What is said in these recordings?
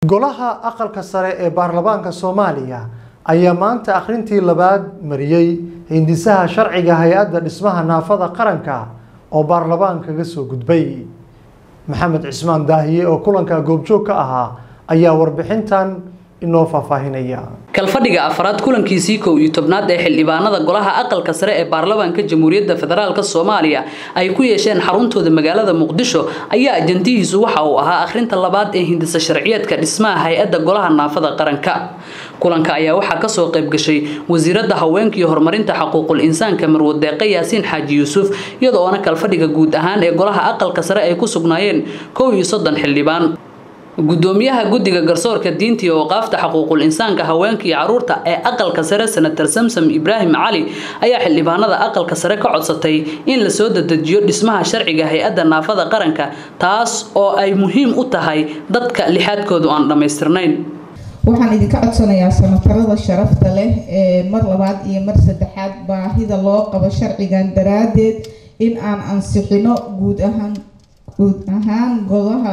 golaha aqalka sare ee baarlamaanka soomaaliya ayaa maanta akhrintii labaad mariyey hindisaha sharciga hay-adda dhismaha naafada qaranka oo baarlamaan kaga soo gudbay maxamed cismaan daahiye oo kulanka goobjoog ka ahaa ayaa warbixintan inoo faahfaahinaya kalfadhiga afraad kulankiisii kow iyo tobnaad ee xildhibaanada golaha aqalka sare ee baarlamaanka jamhuuriyadda federaalk soomaaliya ay ku yeesheen xaruntooda magaalada muqdisho ayaa ajandihiisu waxa uu ahaa akhrinta labaad ee hindisa sharciyeedka dhismaha hay-adda golaha naafada qaranka kulanka ayaa waxaa kasoo qayb gashay wasiiradda haweenka iyo horumarinta xuquuqul insaanka marwad deeqe yaasiin xaaji yuusuf iyadoona kalfadhiga guud ahaan ee golaha aqalka sare ay ku sugnaayeen kow iyo soddon xildhibaan gudoomiyaha guddiga garsoorka diinta iyo waqaafta xuquuqul insaanka haweenka iyo caruurta ee aqalka sare senator samsam ibraahim cali ayaa xildhibaanada aqalka sare ka codsatay in la soo dadejiyo dhismaha sharciga hay-adda naafada qaranka taas oo ay muhiim u tahay dadka lixaadkoodu aan dhammaystirnayn waxaan idinka codsanayaa sanatarada sharafta leh ee mar labaad iyo mar saddexaad baahida loo qabo sharcigan daraaddeed in aan ansixino guud ahaan guud ahaan golaha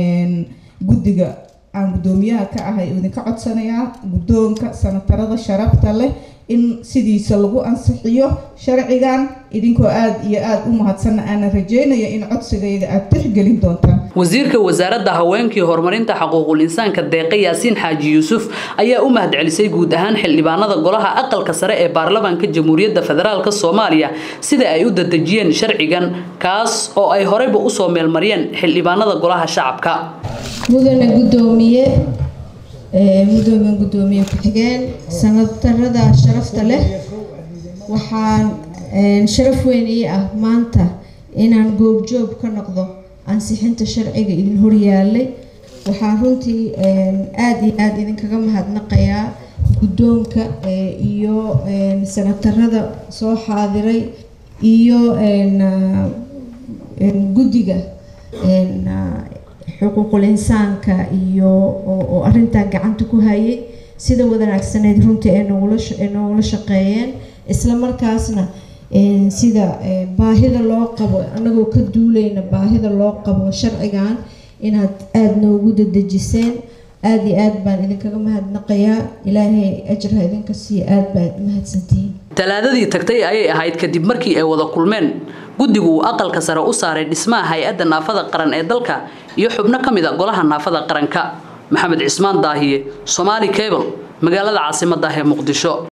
guddiga aan guddoomiyaha ka ahay idinka codsanayaa guddoonka sanatarada sharafta leh in sidiisa lagu ansixiyo sharcigan idinkoo aada iyo aada u mahadsanna aana rajeynaya in codsigayga aada tixgelin doontaan wasiirka wasaaradda haweenkii horumarinta xuquuqul insaanka deeqe yaasiin xaaji yuusuf ayaa u mahadcelisay guud ahaan xildhibaanada golaha aqalka sare ee baarlamaanka jamhuuriyadda federaalk soomaaliya sida ay u dadejiyeen sharcigan kaas oo ay horeyba usoo meelmariyeen xildhibaanada golaha shacabka mudane gudoomiye mudoomiye gudoomiye ku-xigeen sanatarada sharafta leh waxaan sharaf weyn ii ah maanta inaan goobjoog ka noqdo ansixinta sharciga idin horyaalay waxaan runtii aada iyo aada idinkaga mahadnaqayaa guddoonka iyo sanatarada soo xaadiray iyo guddiga xuquuqul insaanka iyo oo arintaa gacanta ku hayay sida wanaagsaneyd runtii ay noogula shaqeeyeen isla markaasna sida baahida loo qabo anagoo ka duuleyna baahida loo qabo sharcigan inaad aada noogu dadejiseen aada iyo aad baan idinkaga mahadnaqayaa ilaahay ajra idinka siiya aada baad mahadsantihiin talaadadii tagtay ayay ahayd kadib markii ay wada kulmeen guddigu uu aqalka sare u saaray dhismaha hay-adda naafada qaran ee dalka iyo xubno ka mid a golaha naafada qaranka maxamed cismaan daahiye somaali cable magaalada caasimadda ah ee muqdisho